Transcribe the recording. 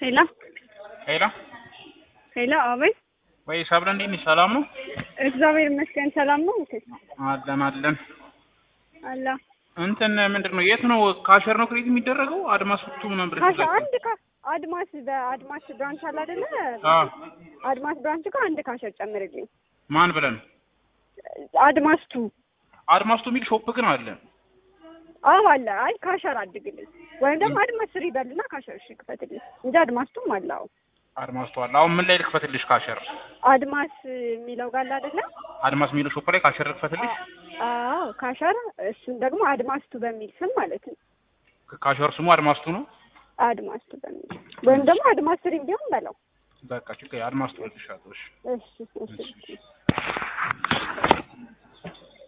ሄሎ ሄሎ ሄሎ፣ አቤት። ወይ ሰብለ እንዴት ነሽ? ሰላም ነው? እግዚአብሔር ይመስገን ሰላም ነው። እንዴ አለን አለን። አላ እንትን ምንድን ነው የት ነው ካሸር ነው ክሬት የሚደረገው? አድማስ ፍቱ ምናምን ብለሽ ካሽ ትዘጋጅ። አንድ ካ አድማስ በአድማስ ብራንች አለ አይደለ? አዎ አድማስ ብራንች ጋር አንድ ካሸር ጨምርልኝ። ማን ብለን አድማስ ቱ አድማስቱ የሚል ሾፕ ግን አለ። አዎ አለ። አይ ካሸር አድግልኝ ወይም ደግሞ አድማስ ስሪ በልና ካሸር እሺ ክፈትልኝ እንጂ አድማስቱም አለ። አዎ አድማስቱ አለ። አሁን ምን ላይ ልክፈትልሽ? ካሸር አድማስ የሚለው ጋር አለ አይደለ? አድማስ የሚለው ሾፕ ላይ ካሸር ልክፈትልሽ? አዎ ካሸር፣ እሱን ደግሞ አድማስ ቱ በሚል ስም ማለት ነው። ካሸር ስሙ አድማስቱ ነው። አድማስ ቱ በሚል ወይም ደግሞ አድማስ ስሪ ቢሆን በለው። በቃ ችግር አድማስቱ ልልሻለሁ። እሺ እሺ እሺ